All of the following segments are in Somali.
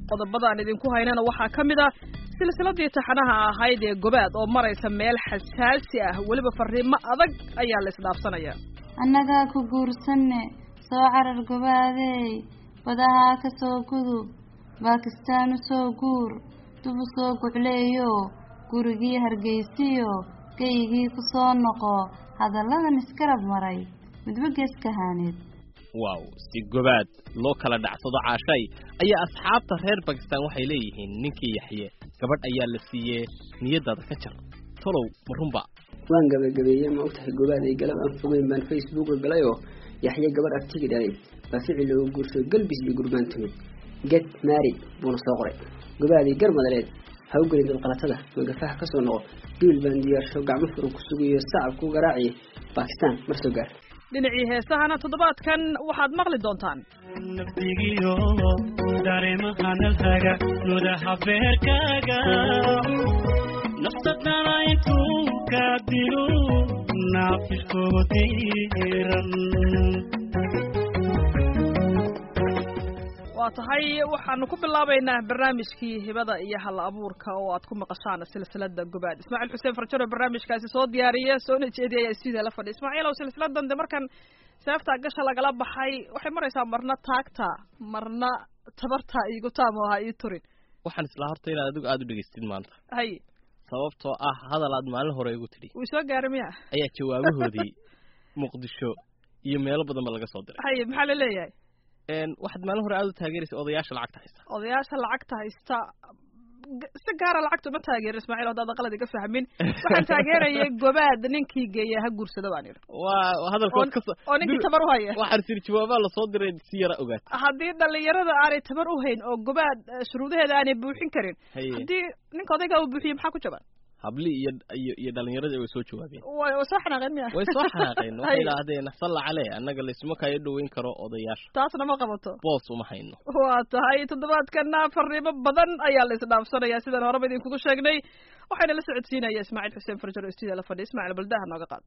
qodobadaan idinku haynana waxaa ka mid ah silsiladii taxanaha ahayd ee gobaad oo maraysa meel xasaasi ah weliba fariimo adag ayaa la isdhaafsanaya annagaa ku guursanne soo carar gobaadey badahaa ka soo gudub baakistaan u soo guur dub u soo gucleeyo gurigii hargeysiyo geygii ku soo noqo hadalladan iskarab maray midba geeskahaaneed waaw si gobaad loo kala dhacsado caashay ayaa asxaabta reer bakistaan waxay leeyihiin ninkii yaxye gabadh ayaa la siiyee niyadaada ka jar tolow ma runba waan gabagabeeyey ma ogtahay gobaad ay galab aan fogeyn baan facebooka galay oo yaxye gabadh artigi dhalay baa ficil loogu guursado galbis iyo gurbaan tumid get mary buuna soo qoray gobaadii gar madaleed ha u gelin dadqalatada magafaha ka soo noqo duul baan diyaarsho gacmo furan ku sugayo sacab ku garaaciya bakistaan mar soo gaar dhinacii heesahana toddobaadkan waxaad maqli doontaan nafsigiyo dareemahanalhaga nudaha beerkaaga nafsadana intuu ka dilo naafishkoodiiran waa tahay waxaanu ku bilaabaynaa barnaamijkii hibada iyo hal abuurka oo aad ku maqashaan silsilada gobaad ismaaciil xuseen farjaro barnaamijkaasi soo diyaariya soona jeediya ayaa stuudiya la fadhiya ismaaciil ow silsiladan de markan seeftaa gasha lagala baxay waxay maraysaa marna taagta marna tabarta iigu taamo ahaa ii turin waxaan islaa horta inaad adigu aada u dhegaystid maanta hay sababtoo ah hadal aad maalin hore igu tidhi wuu soo gaaray miya ayaa jawaabahoodii muqdisho iyo meelo badanba laga soo diray hay maxaa la leeyahay waxaad maalin hore aada u taageeraysa odayaasha lacagta haysta odayaasha lacagta haysta si gaara lacagta uma taageerin ismaaciil haddaad qalad iga fahmin waxaan taageerayay gobaad ninkii geeya ha guursada baan idhi waa hadalkood ka oo ninkii tabar u haya waxaan siri jawaabaa lasoo diray si yara ogaat haddii dhalinyarada aanay tabar u hayn oo gobaad shuruudaheeda aanay buuxin karin haye haddii ninka odaygaa uu buuxiye maxaa ku jaban habli iyo iyo iyo dhalinyaradii way soo jawaabeen way way soo xanaaqeen miya way soo xanaaqeen waxay Haye. idhaahdeen salla calee annaga laysuma kayo dhoweyn karo odayaasha taasna ma qabato boos uma hayno waa tahay toddobaadkana fariimo badan ayaa la isdhaafsanaya sidaan horeba idinkugu sheegnay waxayna la socodsiinaya ismaaciil xuseen farjaro oo stuudiya la fadhiya ismaaciil baldaha nooga qaad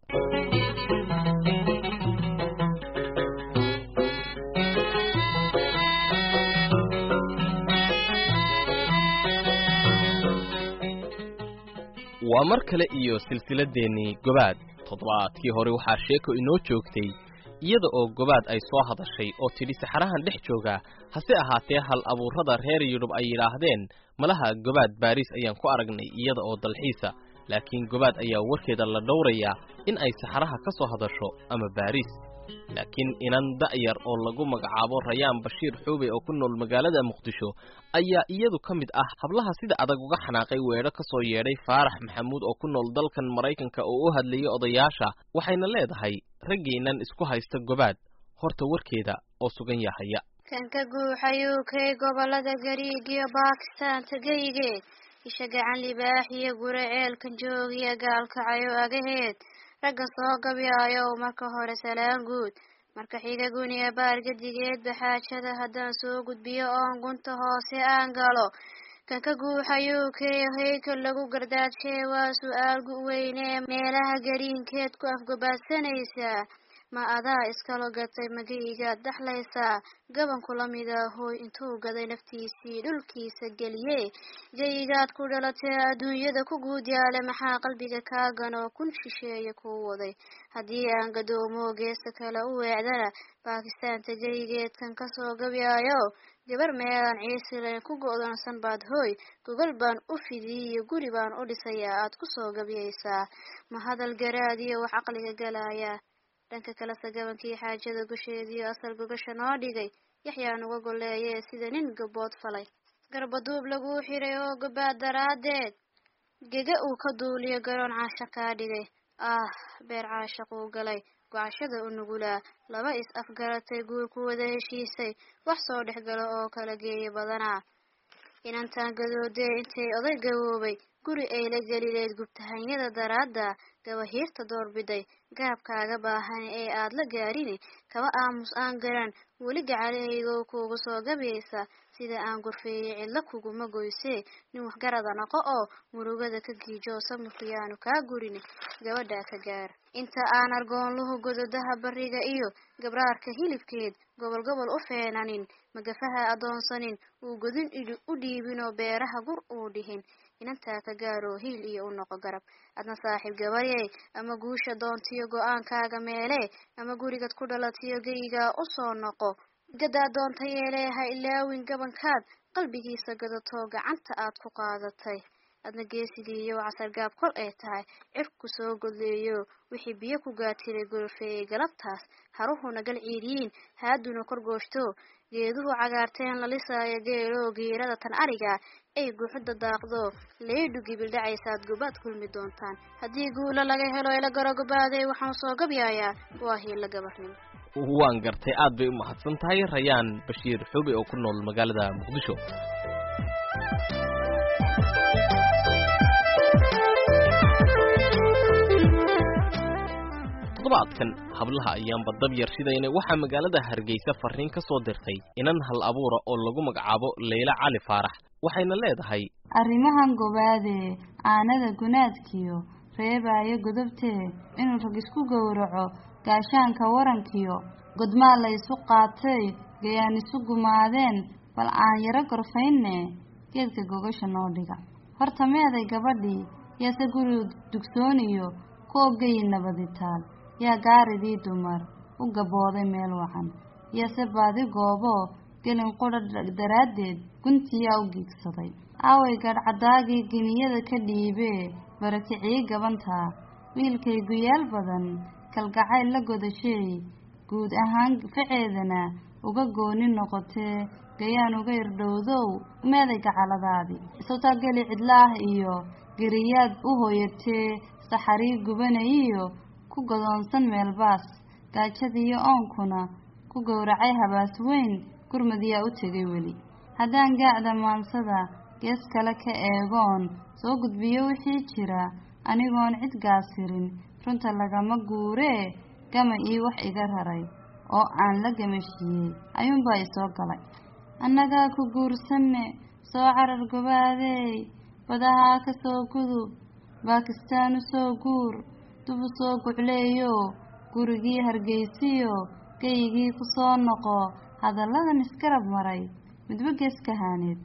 waa mar kale iyo silsiladeennii gobaad toddobaadkii hore waxaa sheeko inoo joogtay iyada oo gobaad ay soo hadashay oo tidhi saxarahan dhex jooga hase ahaatee hal abuurrada reer yurub ay yidhaahdeen malaha gobaad baariis ayaan ku aragnay iyada oo dalxiisa laakiin gobaad ayaa warkeeda la dhowrayaa in ay saxaraha ka soo hadasho ama baariis laakiin inan da'yar oo lagu magacaabo rayaan bashiir xuube oo ku nool magaalada muqdisho ayaa iyadu ka mid ah hablaha sida adag uga xanaaqay weedho ka soo yeedhay faarax maxamuud oo ku nool dalkan maraykanka oo u hadlayay odayaasha waxayna leedahay raggeennan isku haysta gobaad horta warkeeda oo sugan yahaya kan ka guuxayuu kay gobolada gariig iyo baakistaan tegaygeed isha gacan libaax iyo gure ceelkan joogiya gaalkacayo agaheed ragga soo gabyaayow marka hore salaan guud marka xiga guniya baargadigeed baxaajada haddaan soo gudbiyo oon gunta hoose aan galo kan ka guuxayuu kay hayka lagu gardaadshay waa su-aal gu-weyne meelaha gariinkeed ku afgobaadsanaysaa ma adaa iskalo gatay magaygaad dhaxlaysaa gabanku la mida hooy intuu gaday naftiisii dhulkiisa geliye jayigaad ku dhalatee adduunyada ku guud yaale maxaa qalbiga kaagan oo kun shisheeye kuu waday haddii aan gadoomo geesta kale u weecdana baakistaanta jayigeedkan kasoo gabyaayo gabar meelaan ciisilen ku go'doonsan baad hooy gogol baan u fidiyiyo guri baan u dhisayaa aad kusoo gabyaysaa ma hadal garaad iyo wax caqliga galaya dhanka kalese gabankii xaajada gusheediyo asal gogasha noo dhigay yaxyaa nuga goleeye sida nin gabood falay garbaduub laguu xiray oo gobaad daraaddeed gega uu ka duuliyo garoon caasha kaa dhigay ah beer caashaquu galay gocashada u nugulaa laba is afgaratay guur ku wada heshiisay wax soo dhex galo oo kala geeya badanaa inantaan gadoodee intay oday gaboobay guri ay la gelileed gubtahanyada daraadda gabahiirta doorbiday gaabkaaga baahan ee aad la gaarini kaba aamus aan garan weli gacalahaygow kuugu soo gabaysa sida aan gorfeeyey cidlo kuguma goysee nin waxgarada noqo oo murugada ka giijo samirkuyaanu kaa gurin gabadhaa ka gaar inta aan argoonluhu gododaha bariga iyo gabraarka hilibkeed gobol gobol u feenanin magafaha adoonsanin uu godin u dhiibinoo beeraha gur uu dhihin inantaa ka gaaroo hiil iyo u noqo garab adna saaxiib gabaryey ama guusha doontiyo go-aankaaga meelee ama gurigad ku dhalatiyo geyigaa usoo noqo gadaa doonta yeelee ha ilaawin gabankaad qalbigiisa gadatoo gacanta aad ku qaadatay adna geesigiiyo casargaab kol ay tahay cirku soo godleeyo wixii biyo ku gaatiray golfeeyey galabtaas haruhuna gal ciiriyiin haaduna kor gooshto geeduhu cagaarteen la lisaayo geeloo giirada tan ariga ay guuxuda daaqdo leydhu gibildhacaysaad gobaad kulmi doontaan haddii guulo laga helo ila garo gobaaday waxaan soo gabyaayaa waa hiilla gabarnimo waan gartay aad bay u mahadsan tahay rayaan bashiir xuube oo ku nool magaalada muqdisho toddobaadkan hablaha ayaanba dab yar shidayna waxaa magaalada hargeysa farriin ka soo dirtay inan hal abuura oo lagu magacaabo leyla cali faarax waxayna leedahay arrimahan gobaadee aanada gunaadkiyo reebaayo godobtee inuu rag isku gowraco gaashaanka warankiyo godmaa la isu qaatay gayaan isu gumaadeen bal aan yaro gorfaynne geedka gogasha noo dhiga horta meeday gabadhii yaase guri dugsooniyo ku ogayi nabaditaal yaa gaaridii dumar u gabooday meel wacan yase baadi goobo gelin qudha daraaddeed guntiyaa u giigsaday aaway gadhcadaagii geniyada ka dhiibee barakicii gabantaa wiilkay guyaal badan kalgacayl la godasheey guud ahaan faceedana uga gooni noqotee gayaan uga irdhowdow meeday gacaladaadii isawtaa geli cidlaah iyo geriyaad u hoyatee saxarii gubanayiyo ku godoonsan meelbaas gaajadiiyo oonkuna ku gowracay habaas weyn gurmadiyaa u tegay weli haddaan gaacda maansada gees kale ka eegoon soo gudbiyo wixii jira anigoon cid gaasirin runta lagama guuree gama ii wax iga raray oo aan la gamashiiyey ayuunbaa isoo galay annagaa ku guursanne soo carar gobaadeey badahaa ka soo gudub baakistaan u soo guur dub u soo gucleeyo gurigii hargeysiyo geyigii ku soo noqo hadalladan iskarab maray midba gees kahaaneed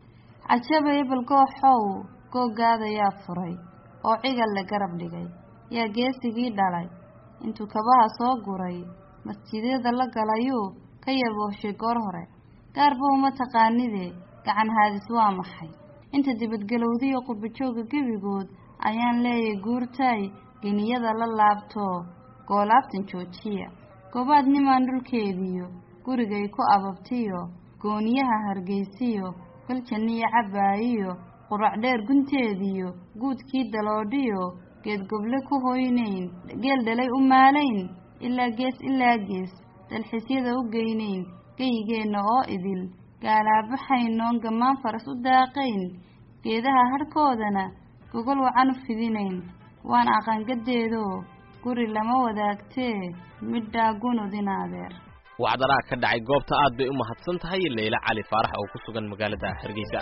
cajabaya balgooxow googaadayaa furay oo cigal la garab dhigay yaa geesigii dhalay intuu kabaha soo guray masjidyada la galayuu ka yabooshay goor hore gaarba uma taqaanide gacan haadis waa maxay inta dibadgelowdiyo qurbajooga gebigood ayaan leeyay guurtaay geniyada la laabto goolaabtan joojiya goobaad nimaan dhulkeediyo gurigay ku ababtiyo gooniyaha hargeysiyo galjaniyo cabbaayiyo qurac dheer gunteediyo guudkii daloodhiyo geed goble ku hoynayn geel dhalay u maalayn ilaa gees ilaa gees dalxisyada u geynayn geyigeenna oo idil gaalaabaxaynoon gammaan faras u daaqayn geedaha hadhkoodana gogol wacan u fidinayn waan aqangadeedoo guri lama wadaagtee midhaa gunudin adeer wacdaraa ka dhacay goobta aad bay u mahadsan tahay leyla cali faarax oo ku sugan magaalada hargeysa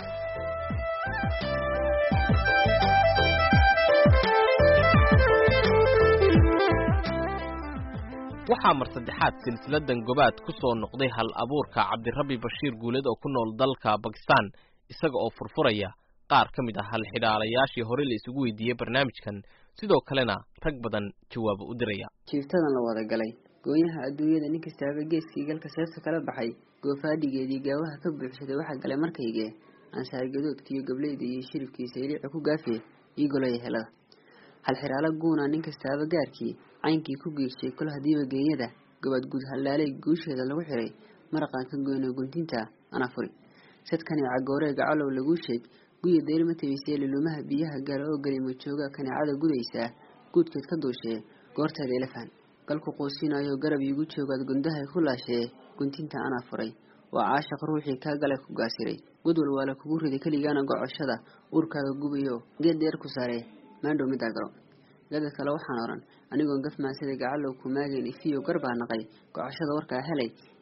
waxaa mar saddexaad silsiladan gobaad ku soo noqday hal abuurka cabdirabbi bashiir guuled oo ku nool dalka bakistan isaga oo furfuraya qaar ka mid ah halxidhaalayaashii hore la isugu weydiiyey barnaamijkan sidoo kalena rag badan jawaabo u diraya jiiftadan la wada galay goonyaha adduunyada nin kastaaba geeskii galka seefta kala baxay goofaadhigeedii gaawaha ka buuxsaday waxaa galay markaygee ansaargadoodkiiyo gableyda iyo shiribkiisa iliica ku gaafe ii golaya helada halxiraalo guuna nin kastaaba gaarkii caynkii ku geegshay kol hadiiba geenyada gobad guud hallaaley guusheeda lagu xiray maraqaan ka goyno guntinta anaa furi sadkani cagooree gacalow laguu sheeg guya dayrma tabaysee liluumaha biyaha gaala oo gelimo jooga kaneecada gudaysaa guudkeed ka duushee goorteeda ilafaan galku quusinayo garab iigu joogaad gundahay ku laashee guntinta anaa furay waa caashaq ruuxii kaa galay ku gaasiray gudwal waa la kugu riday keligaana gocoshada uurkaaga gubayo geed dheer ku saaree maandhow middaa galo gada kale waxaan odhan anigoon gaf maansada gacalow ku maagayn ifiyo garbaa naqay gocoshada warkaa helay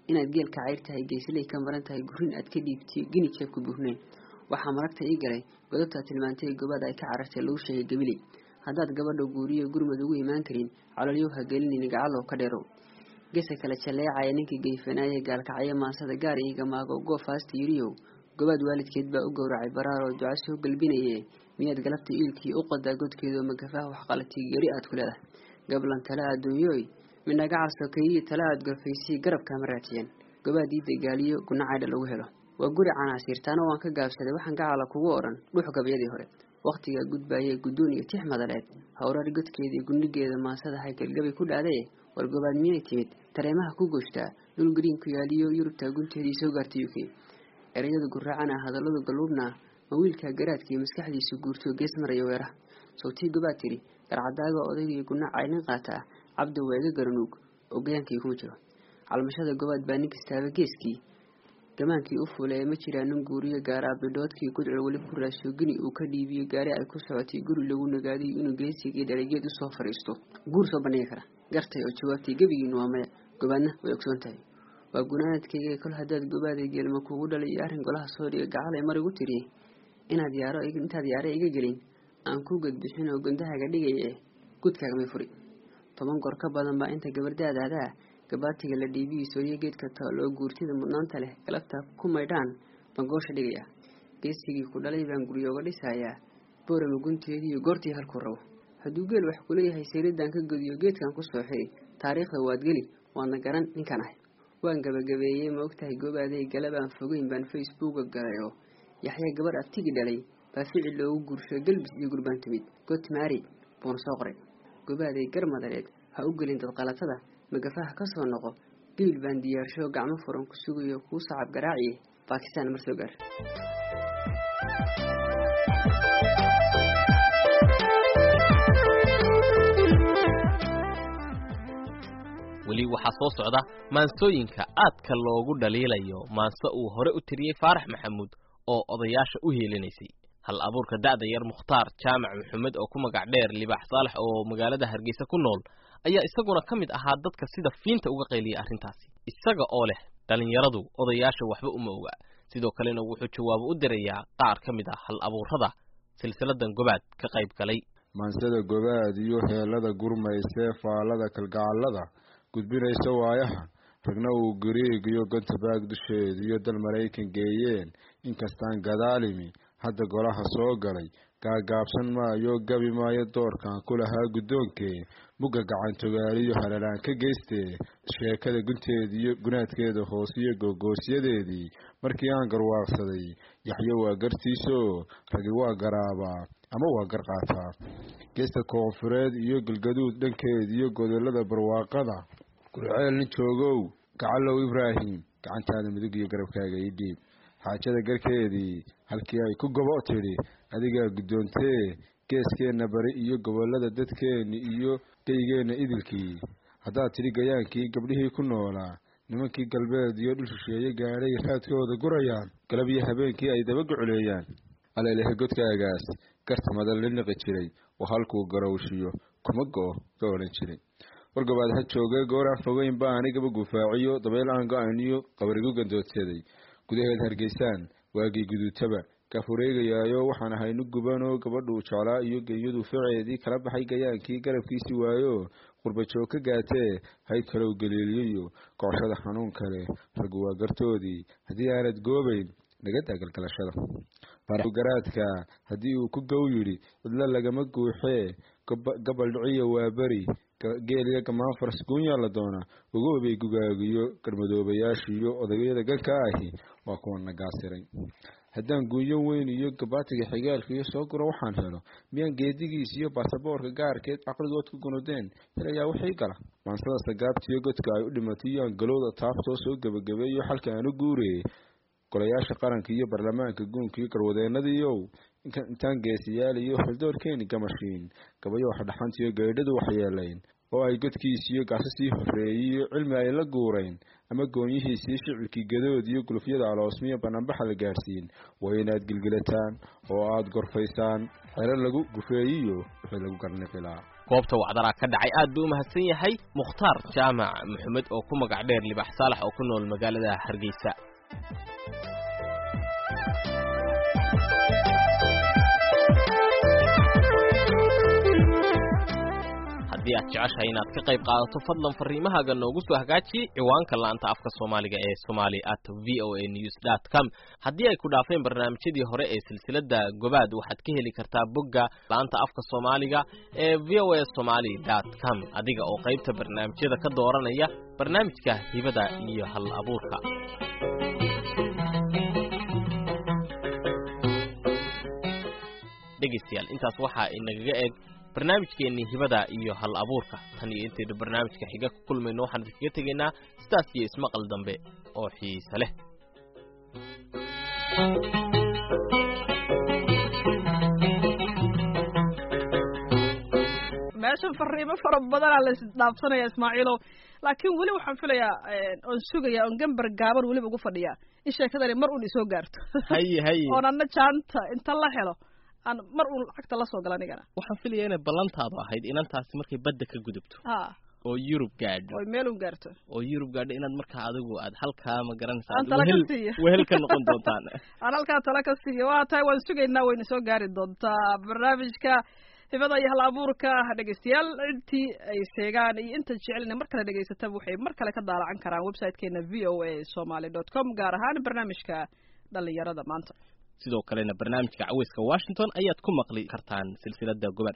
inaad geelka cayr tahay geesley ka maran tahay gurin aad ka dhiibtiyo gini jeebka buurnayn waxaa maragta ii galay godobtaa tilmaantay gobaad ay ka carartay lagu sheegay gabiley haddaad gabadha guuriyo gurmad ugu imaan karin cololyow ha gelinin gacalow ka dheerow gesa kale jalleecaya ninkii geyfanaaye gaalkacyo maasada gaar iiga maago goof haasta yiriyow gobaad waalidkeed baa u gowracay baraaroo duca soo galbinaye miyaad galabta iilkii u qadaa godkeedoo magafaha waxqalatii geri aad ku leedahay gablan tale adduunyooy midhagacal sokeeyii tale aad gorfaysii garabkaama raatiyeen gobaad ii dagaaliyo gunacaydha lagu helo waa guri canaasiir taana waan ka gaabsaday waxaan gacala kugu odhan dhux gabyadii hore wakhtigaa gudbaayee guddoon iyo tix madaleed howrar godkeedii gundhigeeda maasada haygalgabay ku dhaaday war gobaad miyay timid tareemaha ku goshtaa dhul gariin ku yaaliyo yurubtaa gunteedii soo gaartay u k ereyada guraacana hadalladu galluubna ma wiilkaa garaadkii maskaxdiisu guurtoo gees maraya weeraha sawtii gobaad tidhi garcadaaga odaygii gunaca nin qaata ah cabdi weega garanuug oo gayaankii kuma jiro calmashada gobaad baa nin kastaaba geeskii gamaankii u fuulee ma jiraa nin guuriyo gaaraa bidhoodkii gudcur weli ku raasho gini uu ka dhiibiyo gaari ay ku socotay guri lagu nagaaday inuu geesigii dhaligeed usoo fadhiisto guur soo bandhigi kara gartay oo jawaabtay gebigiinu waa maya gobaadna way ogsoon tahay waa gunaanadkayga kol haddaad gobaaday geelma kugu dhalay iyo arrin golaha soo dhiga gacalay mar igu tiri inaad yaaro intaad yaare iga gelin aan ku gadbixin oo gundahaga dhigaye gudkaagamay furi toban goor ka badan baa inta gabardaadaadaa gabaatiga la dhiibihiiso iyo geedka taaloo guurtida mudnaanta leh galabta ku maydhaan baan goosha dhigayaa geesigii ku dhalay baan guryooga dhisayaa boorama gunteediiyo goortii halkuu rabo hadduu geel wax kuleeyahay sayridaan ka godiyo geedkan ku soo xiri taariikhda waad geli waadna garan ninkan ahay waan gabagabeeyey ma ogtahay goobaaday galabaan fogeyn baan facebooka galay oo yaxya gabadh abtigi dhalay baa ficil loogu guursho galbis iyo gurbaan timid got maari buuna soo qoray gobaaday gar madareed ha u gelin dadqalatada magafaha ka soo noqo gibil baan diyaarsho gacmo furan ku sugayo kuu sacab garaaciye baakistaan mar soo gaar weli waxaa soo socda maansooyinka aadka loogu dhaliilayo maanso uu hore u tiriyey faarax maxamuud oo odayaasha u heelinaysay hal abuurka da'da yar mukhtaar jaamac maxamed oo ku magac dheer libaax saalax oo magaalada hargeysa ku nool ayaa isaguna ka mid ahaa dadka sida fiinta uga qayliyay arrintaasi isaga oo leh dhallinyaradu odayaasha waxba uma oga sidoo kalena wuxuu jawaabo u dirayaa qaar ka mid ah hal abuurrada silsiladan gobaad ka qayb galay maansada gobaad iyo heelada gurmaysee faallada kalgacallada gudbinaysa waayaha ragna uu gariig iyo gontabaag dusheed iyo dal maraykan geeyeen inkastaan gadaalimi hadda golaha soo galay gaagaabsan maayo gabi maayo doorkan ku lahaa guddoonkee mugga gacantogaaliyo halalaan ka geystee sheekada gunteediiyo gunaadkeeda hoosiyo googoosyadeedii markii aan garwaaqsaday yaxyo waa gartiisoo ragi waa garaabaa ama waa gar qaataa geesta koonfureed iyo galgaduud dhankeed iyo godollada barwaaqada gurceel nin joogow gacalow ibraahim gacantaada midug iyo garabkaaga ii dhiib xaajada garkeedii halkii ay ku gobo tidhi adigaa guddoontee geeskeenna bari iyo gobollada dadkeenni iyo geygeenna idilkii haddaad tidhi gayaankii gabdhihii ku noolaa nimankii galbeed iyo dhul shisheeye gaadhay raadkooda gurayaan galab iyo habeenkii ay daba gocoleeyaan aleelehe godkaagaas garta madal la niqi jiray oo halkuu garowshiyo kuma go-o ka odhan jiray wargobaad ha joogee goor aan fogeyn ba anigaba gufaaciyo dabeyl aan go-ayniyo qabarigu gandoodsaday gudaheed hargeysaan waagii guduutaba gafureegayaayo waxaan ahaynu gubanoo gabadhuu jeclaa iyo genyadu ficeedii kala baxay gayaankii garabkiisi waayo qurbajoog ka gaatee hayd kalow galiiliyayo gocoshada xanuun kale raggu waa gartoodii haddii aanad goobayn nagadaa galgalashada garaadka haddii uu ku gow yidhi cidlo lagama guuxee gabal dhiciyo waa beri geeliyo gamaan faras guunyaa la doonaa ugoobay gugaagiyo garmadoobayaashiiyo odayada ganka ahi waa kuwa nagaasiray haddaan guunyo weyn iyo gabaatiga xigaalka iyo soo guro waxaan helo miyaan geedigiis iyo baasaboorka gaarkeed caqligood ku gunudeen helayaa wixii gala maansada sagaabtiyo godka ay u dhimatay iyo angalowda taabtoo soo gebagabeeyo xalka aan u guurayay golayaasha qaranka iyo baarlamaanka guunka iyo garwadeenadiiow intaan geesiyaal iyo xildoorkeeni gamashiin gabayo waxdhaxantiyo geedhadu waxyeelayn oo ay godkiisiyo gaasasii horreeyiyo cilmi ay la guurayn ama goonyihiisii shicibkii gadood iyo gulufyada aloosmiya banaanbaxa la gaadhsiin waa inaad gilgilataan oo aad gorfaysaan xero lagu gufeeyiyo wixii lagu garniqilaa goobta wacdaraa ka dhacay aad buu u mahadsan yahay mukhtaar jaamac maxamed oo ku magac dheer libax saalax oo ku nool magaalada hargeysa haddii aad jeceshahay inaad ka qayb qaadato fadlan fariimahaaga noogu soo hagaaji ciwaanka la'anta afka soomaaliga ee somali at v o a news dot com haddii ay ku dhaafeen barnaamijyadii hore ee silsiladda gobaad waxaad ka heli kartaa bogga la'anta afka soomaaliga ee v o a somali dot com adiga oo qaybta barnaamijyada ka dooranaya barnaamijka hibada iyo hal abuurka dhegaystayaal intaas waxaa inagaga eg barnaamijkeennii hibada iyo hal abuurka tan iyo intaynu barnaamijka xiga ku kulmayno waxaan idinkaga tegaynaa sidaas iyo ismaqal dambe oo xiise leh meeshan fariimo fara badanaa la isdhaafsanaya ismaaciilow laakiin weli waxaan filayaa oon sugayaa oon gambar gaaban weliba ugu fadhiyaa in sheekadani mar uun isoo gaarto haye haye oon anna jaanta inta la helo aan mar uun lacagta la soo gala anigana waxaan filayaa inay ballantaadu ahayd inantaasi markay badda ka gudubto ha oo yurub gaadho oy meel uun gaarto oo yurub gaadho inaad markaa adigu aad halkaa ma garanaysaa Aan tala ka wehel siiyo. wehel ka noqon doontaan aan halkaa tala ka siiyo waa tahay waan sugaynaa wayna soo gaari doontaa barnaamijka hibada iyo hal abuurka dhegeystayaal intii ay sheegaan iyo inta jecelina mar kale dhegeysataba waxay mar kale ka daalacan karaan websitekeena v o a somaly dot com gaar ahaan barnaamijka dhalinyarada maanta sidoo kalena barnaamijka caweyska washington ayaad ku maqli kartaan silsilada gobaad